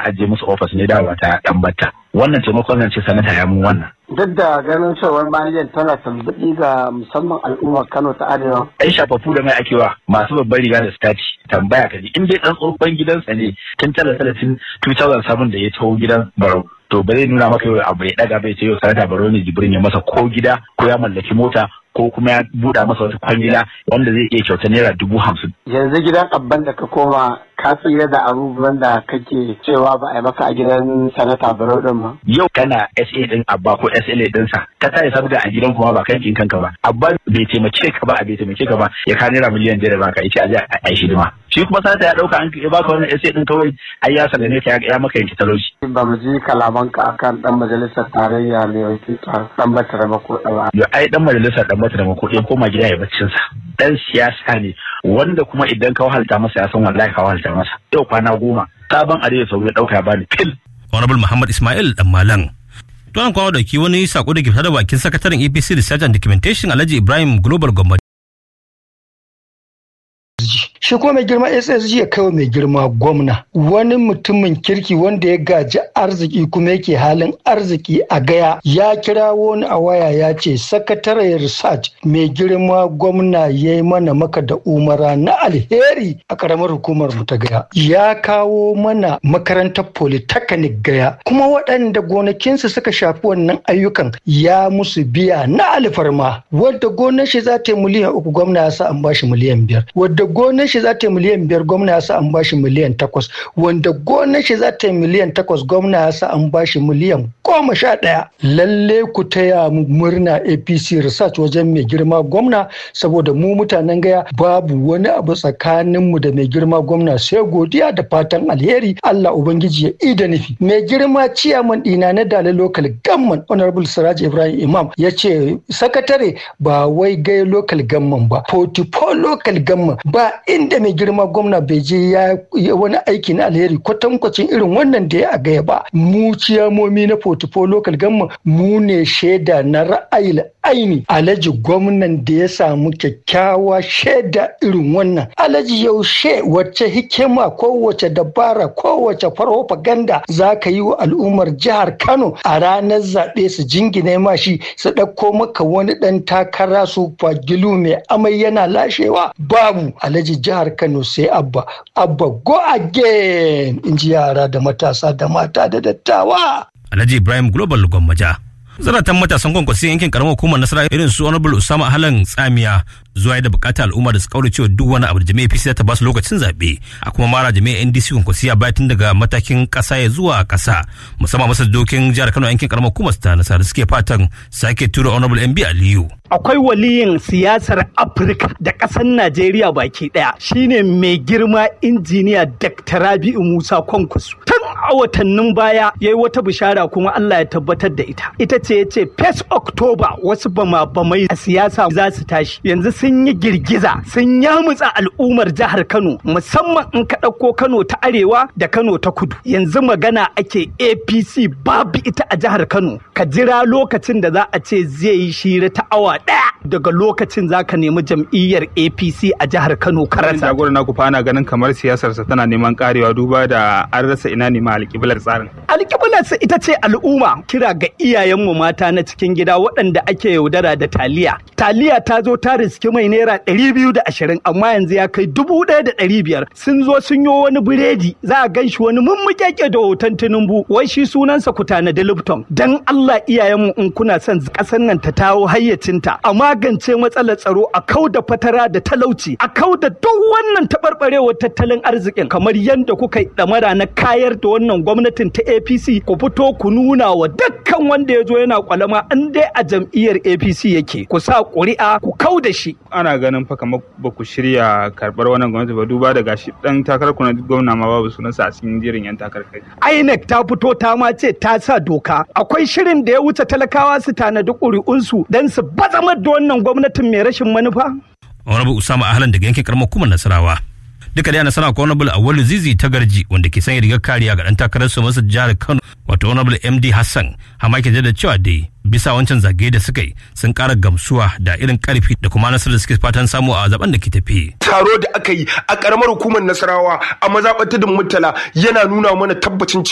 ajiye musu ofis ne dawowa ta dan batta wannan taimakon zan ce sanata ya mun wannan duk da ganin cewar manajan tana tambaɗi ga musamman al'ummar kano ta arewa ai shafafu da mai akewa masu babbar riga da staci tambaya kaji in dai dan tsohon gidansa ne tun tala talatin 2007 da ya taho gidan barau to ba zai nuna maka yau abu ya daga bai ce yau sanata barau ne jibrin ya masa ko gida ko ya mallaki mota ko kuma ya buɗa masa wata kwangila wanda zai iya kyauta naira dubu hamsin. yanzu gidan abban da ka koma ka tsira da abubuwan da kake cewa ba a yi maka a gidan sanata barau din ba. Yau kana SA din abba ko SLA dinsa ka tare sabga a gidan kuma ba kan kin kanka ba abba bai taimake ka ba a bai taimake ka ba ya ka naira miliyan biyar ba ka yace a je a yi hidima. Shi kuma sanata ya dauka an ya baka wannan SA din kawai ai ya sallame ka ya maka yanki talauci. Ba mu ji kalamanka akan dan majalisar tarayya mai wakilta dan batara mako ba. Yo ai dan majalisar dan batara mako ya koma gida ya baccin sa. Dan siyasa ne wanda kuma idan ka wahalta masa ya san wallahi ka wahalta masa yau kwana goma sabon arewa sau ya dauka ya bani fil. honorable muhammad ismail dan malam to an kawo dauki wani sako da ke fita da bakin sakataren apc research and documentation alhaji ibrahim global gwamnati shi kuma mai girma ssg ya kai mai girma gwamna wani mutumin kirki wanda ya gaji arziki kuma yake halin arziki a gaya ya kira wani a waya ya ce sakataren research mai girma gwamna ya yi mana maka da umara na alheri a karamar hukumar mu ta gaya ya kawo mana makarantar polytechnic gaya kuma waɗanda gonakinsu suka shafi wannan ayyukan ya musu biya na alfarma wadda gonar shi za ta yi miliyan uku gwamna ya sa an bashi miliyan biyar wadda gonar shi za ta yi miliyan biyar gwamna ya sa an bashi miliyan takwas wanda gonar shi za ta yi miliyan takwas gwamna ya sa an bashi miliyan goma sha ɗaya lalle ku taya mu murna apc research wajen mai girma gwamna saboda mu mutanen gaya babu wani abu tsakanin mu da mai girma gwamna sai godiya da fatan alheri allah ubangiji ya ida nufi mai girma ciyaman ɗina na dala local gamman honorable siraj ibrahim imam ya ce sakatare ba wai gai local gamman ba 44 local gamman ba inda mai girma gwamna bai je ya wani aiki na alheri kwatankwacin irin wannan da ya a gaya ba mu ciyamomi na portfolio local government mu ne shaida na ra'ayi aini alhaji gwamnan da ya samu kyakkyawa shaida irin wannan alhaji yaushe wacce hikima ko wace dabara ko wace farfaganda za ka yi wa al'ummar jihar kano a ranar zaɓe su jingine ma shi su ɗauko maka wani ɗan takara su fagilu mai amai yana lashewa babu alhaji jihar kano sai abba abba go again in ji yara da matasa da mata da dattawa alhaji ibrahim global gwammaja zaratan matasan kwankwasi yankin karamar hukumar nasara irin su honorable usama halan tsamiya zuwa da bukatar al'umma da su kaura cewa duk wani abu da jami'a APC ta ba su lokacin zaɓe a kuma mara jami'a NDC kwankwasi a tun daga matakin ƙasa ya zuwa ƙasa musamman masa dokin jihar Kano yankin karamar hukumar ta nasara da suke fatan sake tura honorable MB Aliyu. Akwai waliyin siyasar Afirka da ƙasar Najeriya baki ɗaya shine mai girma injiniya Dr. Rabi'u Musa Kwankwaso. Tun a watannin baya ya yi wata bishara kuma Allah ya tabbatar da ita. Ita ce ya ce 1 October wasu bama bamai a siyasa za su tashi. Yanzu sun yi girgiza sun yamutsa al'ummar jihar Kano musamman in ka ɗauko Kano ta arewa da Kano ta kudu. Yanzu magana ake APC babu ita a jihar Kano. Ka jira lokacin da za a ce zai yi shira ta awa ɗaya daga lokacin za ka nemi jam'iyyar APC a jihar Kano ka Wannan rasa. jagora na ku fa ana ganin kamar siyasarsa tana neman karewa duba da an rasa ina ne ma alƙiblar tsarin. alƙiblarsa ita ce al'umma kira ga iyayenmu mata na cikin gida waɗanda ake yaudara da taliya taliya ta zo ta riski mai naira ɗari biyu da ashirin amma yanzu ya kai dubu ɗaya da ɗari biyar sun zo sun yi wani biredi za a gan shi wani mummuƙeƙe da hoton tinubu wai shi sunansa kutana da lipton dan allah iyayenmu in kuna son ƙasar nan ta tawo hayyacinta a magance matsalar tsaro a kau da fatara da talauci a kau da duk wannan taɓarɓarewar tattalin arzikin kamar yadda kuka yi ɗamara na kayar da wannan gwamnatin ta APC ku fito ku nuna wa dukkan wanda ya zo yana kwalama in dai a jam'iyyar APC yake ku sa ƙuri'a ku kau da shi. Ana ganin fa kamar ba ku shirya karɓar wannan gwamnati ba duba da gashi dan takarar ku na gwamna ma babu sunansa a cikin jerin yan takarar kai. INEC ta fito ta ma ce ta sa doka akwai shirin da ya wuce talakawa su tanadi ƙuri'unsu don su bazamar da wannan gwamnatin mai rashin manufa. honorable usama ahlan daga yankin karamar hukumar nasarawa duka da nasara ko honorable awwalu zizi ta garji wanda ke sanya rigar kariya ga dan takarar su masa jihar kano wato honorable md hassan hama ke da cewa dai bisa wancan zagaye da suka yi sun kara gamsuwa da irin karfi da kuma nasarar da suke fatan samu a zaben da ke tafi taro da aka yi a karamar hukumar nasarawa a mazaɓar tudun murtala yana nuna mana tabbacin